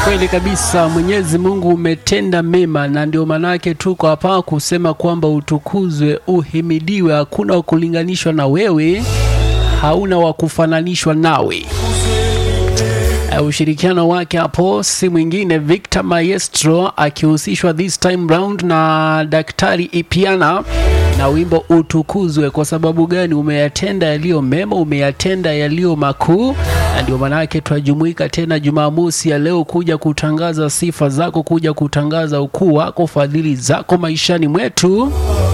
Kweli kabisa, Mwenyezi Mungu umetenda mema, na ndio manake tuko hapa kusema kwamba utukuzwe, uhimidiwe. Hakuna wa kulinganishwa na wewe, hauna wa kufananishwa nawe. Uh, ushirikiano wake hapo si mwingine Victor Maestro akihusishwa this time round na Daktari Ipiana na wimbo utukuzwe. Kwa sababu gani? Umeyatenda yaliyo mema, umeyatenda yaliyo makuu, na ndio maanake twajumuika tena Jumamosi ya leo kuja kutangaza sifa zako, kuja kutangaza ukuu wako, fadhili zako maishani mwetu.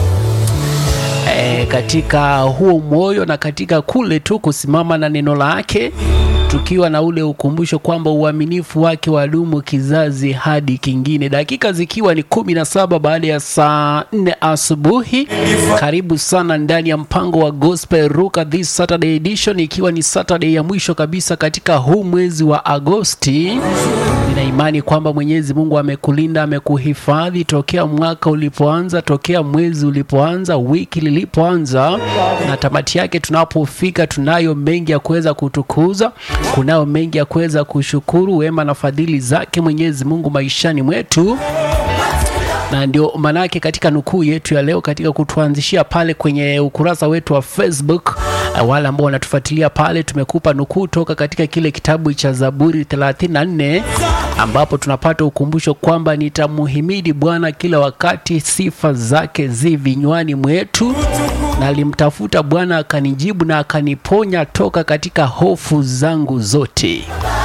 E, katika huo moyo na katika kule tu kusimama na neno lake tukiwa na ule ukumbusho kwamba uaminifu wake wadumu kizazi hadi kingine. Dakika zikiwa ni kumi na saba baada ya saa nne asubuhi. Karibu sana ndani ya mpango wa Gospel Ruka this Saturday edition, ikiwa ni Saturday ya mwisho kabisa katika huu mwezi wa Agosti. Nina imani kwamba Mwenyezi Mungu amekulinda, amekuhifadhi tokea mwaka ulipoanza, tokea mwezi ulipoanza, wiki lilipoanza, na tamati yake tunapofika, tunayo mengi ya kuweza kutukuza kunao mengi ya kuweza kushukuru wema na fadhili zake Mwenyezi Mungu maishani mwetu na ndio manake katika nukuu yetu ya leo katika kutuanzishia pale kwenye ukurasa wetu wa Facebook, wale ambao wanatufuatilia pale, tumekupa nukuu toka katika kile kitabu cha Zaburi 34 ambapo tunapata ukumbusho kwamba nitamuhimidi Bwana kila wakati, sifa zake zi vinywani mwetu. Na alimtafuta Bwana akanijibu na akaniponya toka katika hofu zangu zote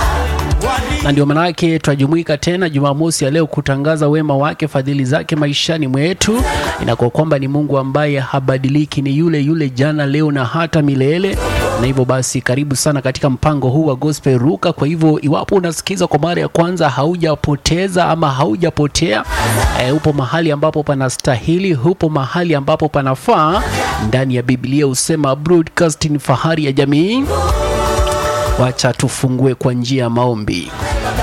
na ndio maana yake tunajumuika tena Jumamosi ya leo kutangaza wema wake, fadhili zake maishani mwetu. Inakuwa kwamba ni Mungu ambaye habadiliki, ni yule yule jana, leo na hata milele. Na hivyo basi, karibu sana katika mpango huu wa Gospel Ruka. Kwa hivyo, iwapo unasikiza kwa mara ya kwanza, haujapoteza ama haujapotea, e, upo mahali ambapo panastahili, upo mahali ambapo panafaa. Ndani ya Biblia husema broadcasting, fahari ya jamii. Wacha tufungue kwa njia ya maombi.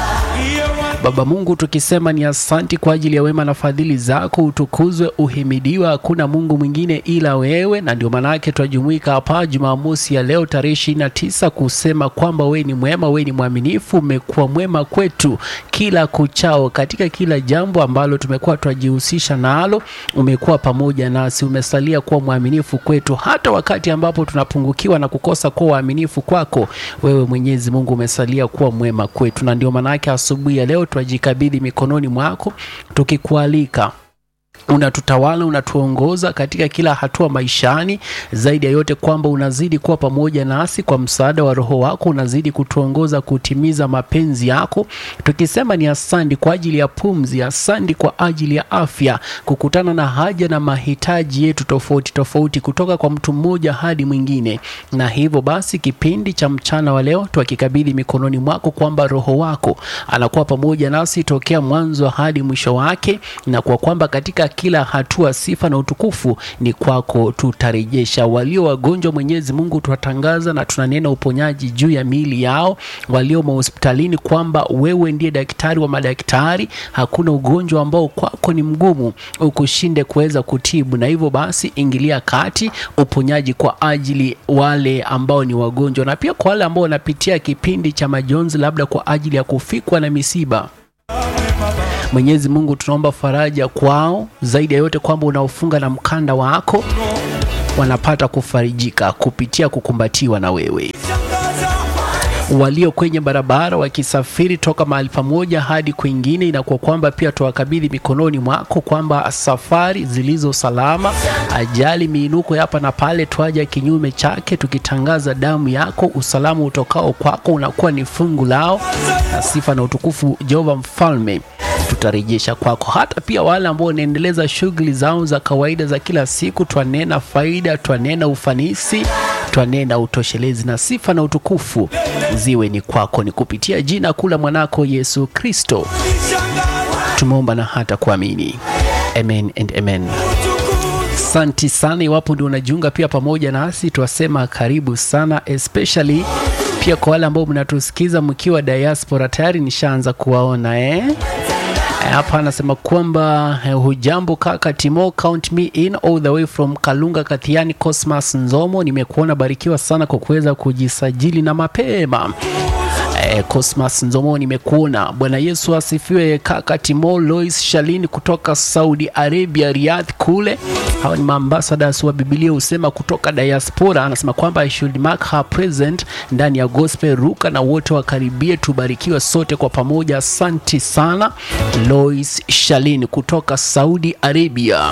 Baba Mungu, tukisema ni asanti kwa ajili ya wema na fadhili zako, utukuzwe, uhimidiwa. Hakuna Mungu mwingine ila wewe, na ndio maana yake twajumuika hapa Jumamosi ya leo tarehe ishirini na tisa kusema kwamba wewe ni mwema, wewe ni mwaminifu, umekuwa mwema kwetu kila kuchao, katika kila jambo ambalo tumekuwa twajihusisha nalo, umekuwa pamoja nasi, umesalia kuwa mwaminifu kwetu, hata wakati ambapo tunapungukiwa na kukosa kuwa waaminifu kwako wewe. Mwenyezi Mungu umesalia kuwa mwema kwetu, na ndio maana yake asubuhi ya leo twajikabidhi mikononi mwako tukikualika unatutawala unatuongoza katika kila hatua maishani. Zaidi ya yote kwamba unazidi kuwa pamoja nasi kwa msaada wa Roho wako, unazidi kutuongoza kutimiza mapenzi yako, tukisema ni asandi kwa ajili ya pumzi, asandi kwa ajili ya afya, kukutana na haja na mahitaji yetu tofauti tofauti kutoka kwa mtu mmoja hadi mwingine. Na hivyo basi, kipindi cha mchana wa leo twakikabidhi mikononi mwako, kwamba Roho wako anakuwa pamoja nasi tokea mwanzo hadi mwisho wake, na kwa kwamba katika kila hatua sifa na utukufu ni kwako tutarejesha. Walio wagonjwa, Mwenyezi Mungu, twatangaza na tunanena uponyaji juu ya miili yao. Walio mahospitalini, kwamba wewe ndiye daktari wa madaktari, hakuna ugonjwa ambao kwako ni mgumu ukushinde kuweza kutibu, na hivyo basi ingilia kati uponyaji kwa ajili wale ambao ni wagonjwa, na pia kwa wale ambao wanapitia kipindi cha majonzi, labda kwa ajili ya kufikwa na misiba Mwenyezi Mungu tunaomba faraja kwao, zaidi ya yote kwamba unaofunga na mkanda wako wanapata kufarijika kupitia kukumbatiwa na wewe. Walio kwenye barabara wakisafiri toka mahali pamoja hadi kwingine, inakuwa kwamba pia tuwakabidhi mikononi mwako, kwamba safari zilizo salama, ajali, miinuko hapa na pale, twaja kinyume chake, tukitangaza damu yako, usalama utokao kwako unakuwa ni fungu lao, na sifa na utukufu Jehova Mfalme tutarejesha kwako. Hata pia wale ambao wanaendeleza shughuli zao za kawaida za kila siku, twanena faida, twanena ufanisi, twanena utoshelezi, na sifa na utukufu ziwe ni kwako, ni kupitia jina kuu la mwanako Yesu Kristo tumeomba na hata kuamini, amen and amen. Asante sana. Iwapo ndio unajiunga pia pamoja nasi, twasema karibu sana, especially pia kwa wale ambao mnatusikiza mkiwa diaspora, tayari nishaanza kuwaona eh? Hapa anasema kwamba eh, hujambo kaka Timo, count me in all the way from Kalunga Kathiani. Cosmas Nzomo, nimekuona, barikiwa sana kwa kuweza kujisajili na mapema. Eh, Cosmas Nzomo nimekuona. Bwana Yesu asifiwe. Kaka Timo Lois Shalini kutoka Saudi Arabia, Riyadh kule. Hawa ni maambassadors wa Biblia husema kutoka diaspora. Anasema kwamba I should mark her present ndani ya gospel ruka na wote wakaribie, tubarikiwe sote kwa pamoja. Asanti sana Lois Shalini kutoka Saudi Arabia.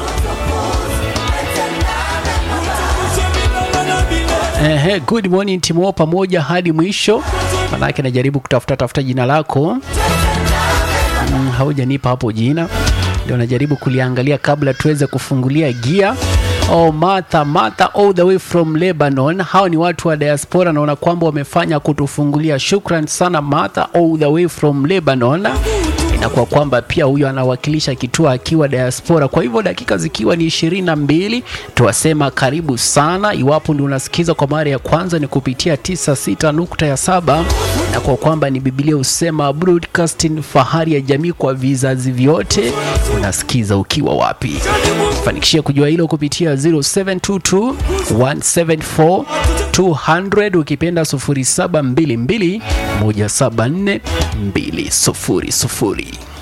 Ehe, good morning Timo, pamoja hadi mwisho. Manake najaribu kutafuta tafuta jina lako mm, haujanipa hapo jina, ndio najaribu kuliangalia kabla tuweze kufungulia gia. Oh, Martha, Martha all the way from Lebanon. Hao ni watu wa diaspora, naona kwamba wamefanya kutufungulia. Shukran sana Martha all the way from Lebanon. Inakuwa kwamba pia huyo anawakilisha kituo akiwa diaspora. Kwa hivyo dakika zikiwa ni ishirini na mbili, tuwasema karibu sana. Iwapo ndio unasikiza kwa mara ya kwanza, ni kupitia 96 nukta ya saba na kwa kwamba ni Biblia husema broadcasting, fahari ya jamii kwa vizazi vyote. Unasikiza ukiwa wapi? Fanikishia kujua hilo kupitia 0722 174 200 ukipenda 0722 174 200.